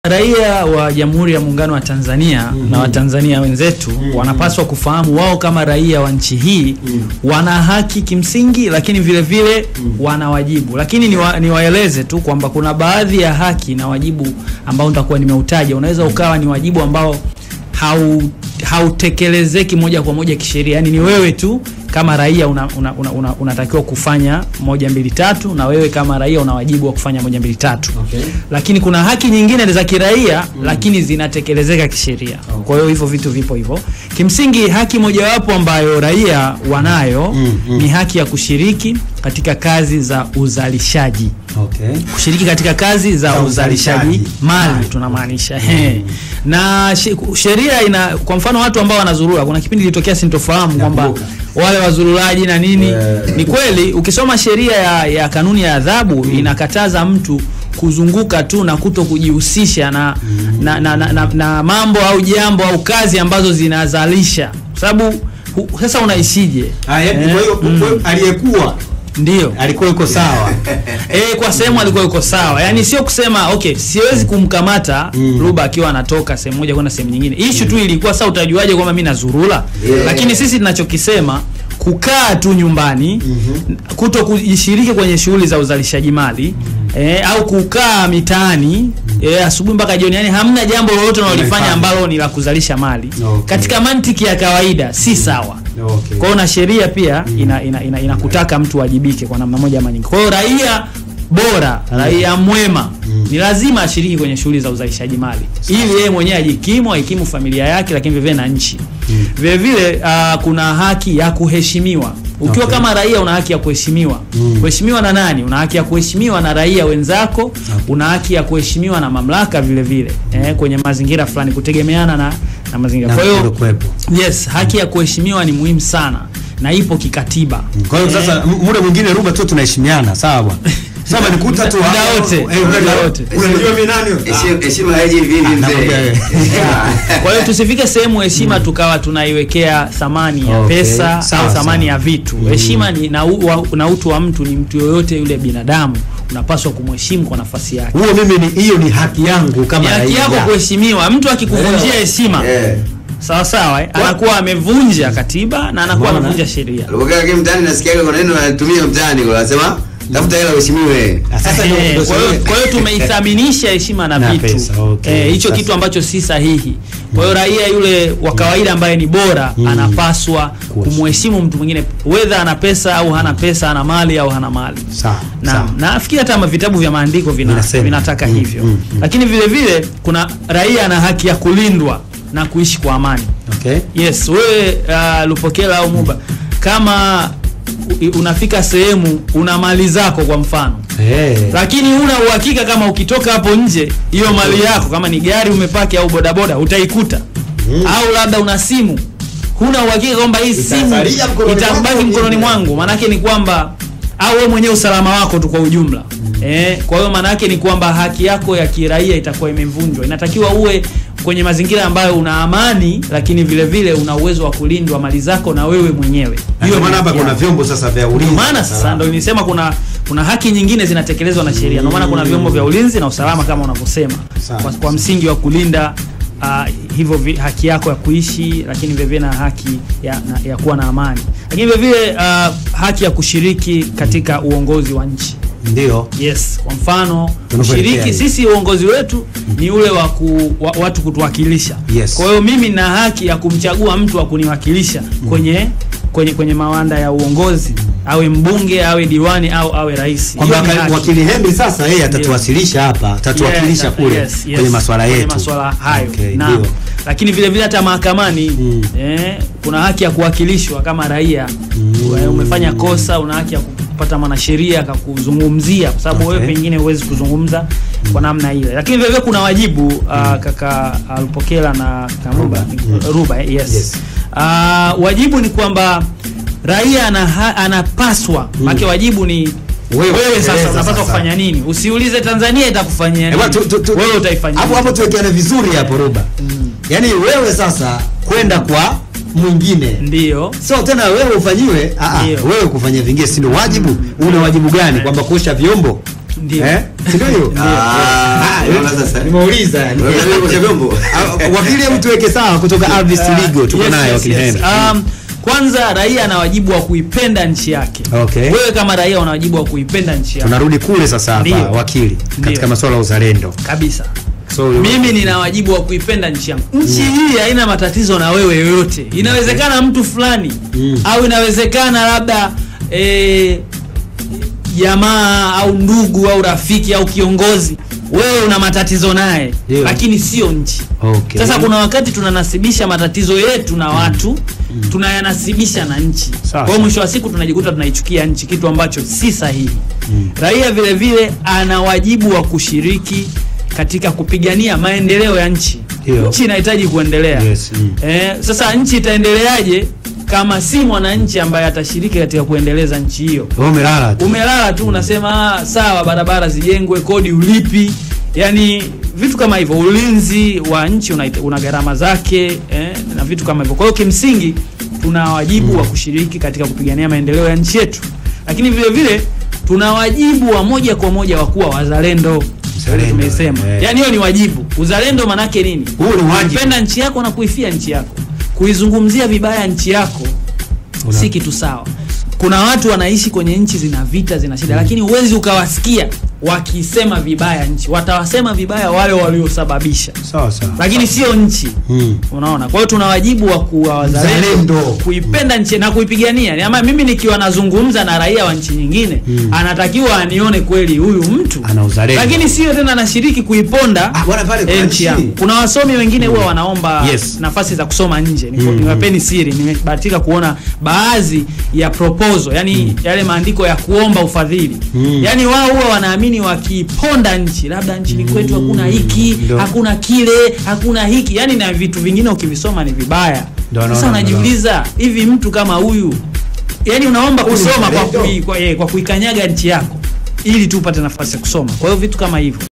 Raia wa Jamhuri ya Muungano wa Tanzania na Watanzania wenzetu wanapaswa kufahamu wao kama raia wa nchi hii wana haki kimsingi, lakini vile vile wana wajibu. Lakini niwa, niwaeleze tu kwamba kuna baadhi ya haki na wajibu ambao nitakuwa nimeutaja, unaweza ukawa ni wajibu ambao hau hautekelezeki moja kwa moja kisheria, yaani ni wewe tu kama raia unatakiwa una, una, una, unatakiwa kufanya moja mbili tatu, na wewe kama raia una wajibu wa kufanya moja mbili tatu Okay. lakini kuna haki nyingine za kiraia lakini zinatekelezeka kisheria. Kwa hiyo hivyo vitu vipo hivyo. Kimsingi haki mojawapo ambayo raia wanayo Mm, mm. ni haki ya kushiriki katika kazi za uzalishaji Okay. kushiriki katika kazi za Za uzalishaji uzalishaji. mali Mali. tunamaanisha He. na she- sheria ina kwa mfano watu ambao wanazurura kuna kipindi ilitokea sintofahamu kwamba Nakumbuka. wale wazururaji na nini Eh. ni kweli ukisoma sheria ya, ya kanuni ya adhabu inakataza mtu kuzunguka tu na kuto kujihusisha na, na, na, na, na, na mambo au jambo au kazi ambazo zinazalisha kwa sababu hu- sasa unaishije Ah, yaani Eh, kwa hiyo mm. kwa hiyo aliyekuwa ndio alikuwa yuko sawa. Eh, kwa sehemu alikuwa yuko sawa. Yaani sio kusema okay, siwezi kumkamata Mm. Ruba akiwa anatoka sehemu moja kwenda sehemu nyingine. Issue tu ilikuwa sasa utajuaje kwamba mimi nazurula? Yeah. Lakini sisi tunachokisema kukaa tu nyumbani kuto kujishiriki kwenye shughuli za uzalishaji mali eh, au kukaa mitaani eh, asubuhi mpaka jioni, yani hamna jambo lolote unalolifanya Unalifanya. ambalo ni la kuzalisha mali Okay. katika mantiki ya kawaida si sawa. Okay. Kwa hiyo na sheria pia ina, ina, ina, inakutaka mtu wajibike kwa namna moja ama nyingine. Kwa hiyo raia bora, raia mwema ni lazima ashiriki kwenye shughuli za uzalishaji mali ili yeye mwenyewe ajikimu, aikimu familia yake, lakini vile vile na nchi. Vile vile ah, kuna haki ya kuheshimiwa. Ukiwa Okay. kama raia una haki ya kuheshimiwa. Mm. Kuheshimiwa na nani? Una haki ya kuheshimiwa na raia wenzako, una haki ya kuheshimiwa na mamlaka vile vile eh, kwenye mazingira fulani kutegemeana na, na mazingira. Na Kwa hiyo kuwepo. Yes, haki ya kuheshimiwa ni muhimu sana na ipo kikatiba. Kwa hiyo sasa m- muda mwingine Ruba tu tunaheshimiana, sawa bwana. Sasa nikuta tu Muda hapo, wote, eh, muda unajua- wote. Unajua mimi nani? wewe? Heshima- heshima haiji hivi hivi nakwambia mzee. wewe. Kwa hiyo tusifike sehemu heshima tukawa tunaiwekea thamani ya Okay, pesa sawa, au thamani sawa. ya vitu. Heshima ni na, u, wa, na utu wa mtu ni mtu yoyote yule binadamu unapaswa kumheshimu kwa nafasi yake. Huo mimi ni hiyo ni haki yangu Ni kama haki yako raia. kuheshimiwa. Mtu akikuvunjia heshima Eh. sawa sawa, eh, anakuwa amevunja katiba na anakuwa Umeona? amevunja sheria. Alipokaa kile mtaani nasikia kuna neno anatumia mtaani kwa anasema tafuta hela uheshimiwe. Ah, Sasa ndio Eh, ndio kwa hiyo sasa- kwa hiyo tumeithaminisha heshima na Na vitu pesa, okay. Eh, hicho Sasa- kitu ambacho si sahihi. Kwa hiyo raia yule wa kawaida ambaye ni bora anapaswa kumheshimu mtu mwingine whether ana pesa au hana pesa, ana mali au hana mali. Sawa. Na sawa. nafikiri hata ma- vitabu vya maandiko vina, Vinasema. vinataka Mm, hivyo mm, mm. lakini vile vile kuna raia ana haki ya kulindwa na kuishi kwa amani. Okay. Yes, wewe uh, Lupokela au Muba kama u- unafika sehemu una mali zako kwa mfano Eh. lakini huna uhakika kama ukitoka hapo nje hiyo mali yako kama ni gari umepaki au bodaboda utaikuta au labda una simu huna uhakika kwamba hii simu Itasalia mkononi itabaki mwako mkononi mwenyewe. mwangu maanake ni kwamba au wewe mwenyewe usalama wako tu kwa ujumla eh, kwa hiyo maana yake ni kwamba haki yako ya kiraia itakuwa imevunjwa inatakiwa uwe kwenye mazingira ambayo una amani lakini vile vile una uwezo wa kulindwa mali zako na wewe mwenyewe Ndio ni maana hapa haki kuna yako. vyombo sasa vya Ndio ulinzi. maana sasa ndio nilisema kuna kuna haki nyingine zinatekelezwa na sheria. Ndio maana kuna vyombo vya ulinzi na usalama kama unavyosema, Sawa, kwa, kwa sawa. msingi wa kulinda uh, hivyo vi, haki yako ya kuishi, lakini vile vile na haki ya, na, ya kuwa na amani, lakini vile vile uh, haki ya kushiriki katika uongozi wa nchi. Ndio. Yes, kwa mfano Tunavyoelekea kushiriki, hivi. sisi uongozi wetu ni ule wa, ku, wa watu kutuwakilisha. Yes. Kwa hiyo mimi na haki ya kumchagua mtu wa kuniwakilisha kwenye kwenye kwenye mawanda ya uongozi, awe mbunge, awe diwani au awe rais. Kwamba Hiyo ni waka- haki. wakili Henry sasa yeye atatuwasilisha hapa, atatuwakilisha Yes, kule yes, yes. kwenye masuala Kwenye yetu. masuala hayo. Okay, Naam. ndio. Lakini vile vile hata mahakamani Mm. eh, kuna haki ya kuwakilishwa kama raia. Wewe Umefanya kosa, una haki ya kupata mwanasheria akakuzungumzia, kwa sababu Okay. wewe pengine huwezi kuzungumza kwa namna ile. Lakini vile vile kuna wajibu uh, kaka Alpokela na Kamuba Ruba, eh, yes. Yes. Uh, wajibu ni kwamba raia ana, anapaswa mm. Make wajibu ni Wewe wewe, sasa tekeleza unapaswa sasa. kufanya nini? Usiulize Tanzania itakufanyia Eh, nini. bwana, tu- tu- tu- Wewe utaifanyia hapo nini? hapo tuwekeane vizuri hapo Ruba. Yaani wewe sasa kwenda kwa mwingine Ndio. sio tena wewe ufanyiwe ah, ah, Ndio. wewe kufanyia vingine si ndio wajibu una wajibu gani kwamba kuosha vyombo Ndio. Eh? Si ndio hiyo? Ah, Ah, unaona sasa. Nimeuliza. Wewe unajua kuosha vyombo? Ah, Wakili hebu tuweke sawa kutoka Alvis Legal tuko Yes, naye yes, wakili yes. Henry. Um, kwanza raia ana wajibu wa kuipenda nchi yake. Okay. Wewe kama raia una wajibu wa kuipenda nchi yako Tunarudi kule sasa hapa Ndio. wakili katika Ndio. masuala ya uzalendo. kabisa. So Mimi nina wajibu wa kuipenda nchi yangu. Nchi hii haina matatizo na wewe yoyote. Inawezekana mtu fulani Mm. au inawezekana labda eh, jamaa au ndugu au rafiki au kiongozi wewe una matatizo naye Ndio. lakini sio nchi. Okay. Sasa kuna wakati tunanasibisha matatizo yetu na watu tunayanasibisha na nchi. Sawa. Kwa hiyo mwisho wa siku tunajikuta tunaichukia nchi, kitu ambacho si sahihi. Raia vile vile ana wajibu wa kushiriki katika kupigania maendeleo ya nchi. Ndio. Nchi inahitaji kuendelea. Yes, mm. Eh, sasa nchi itaendeleaje kama si mwananchi ambaye atashiriki katika kuendeleza nchi hiyo? Wewe umelala tu. Umelala tu unasema "Ah, sawa, barabara zijengwe, kodi ulipi, yani vitu kama hivyo. Ulinzi wa nchi una, una gharama zake eh, na vitu kama hivyo. Kwa hiyo kimsingi tuna wajibu wa kushiriki katika kupigania maendeleo ya nchi yetu, lakini vile vile tuna wajibu wa moja kwa moja wa kuwa wazalendo. Mzalendo, Tumesema eh. yani hiyo ni wajibu. Uzalendo manake nini? Huo ni wajibu. Kupenda nchi yako na kuifia nchi yako. Kuizungumzia vibaya nchi yako Una- si kitu sawa. Kuna watu wanaishi kwenye nchi zina vita zina shida, lakini huwezi ukawasikia wakisema vibaya nchi. Watawasema vibaya wale waliosababisha, Sawa sawa. lakini sio nchi. Mm. Unaona, kwa hiyo tuna wajibu wa kuwa wazalendo, Mzalendo. kuipenda nchi na kuipigania. Ama mimi nikiwa nazungumza na raia wa nchi nyingine, Mm. anatakiwa anione kweli huyu mtu Ana uzalendo. lakini sio tena anashiriki kuiponda Ah, bwana pale eh, kuna nchi nchi. yangu. Kuna wasomi wengine huwa wanaomba Yes. nafasi za kusoma nje. Niko- Mm. Niwapeni siri, nimebahatika kuona baadhi ya proposal, yani yale maandiko ya kuomba ufadhili. Mm. Yani wao huwa wanaamini wakiponda nchi, labda nchini kwetu hakuna hiki, Ndio. hakuna kile, hakuna hiki, yani na vitu vingine ukivisoma ni vibaya. Ndio, Sasa naona, unajiuliza hivi mtu kama huyu yani unaomba Huyu ni kusoma kwa, mzalendo. kui, kwa, eh, kwa kuikanyaga nchi yako ili tu upate nafasi ya kusoma. Kwa hiyo vitu kama hivyo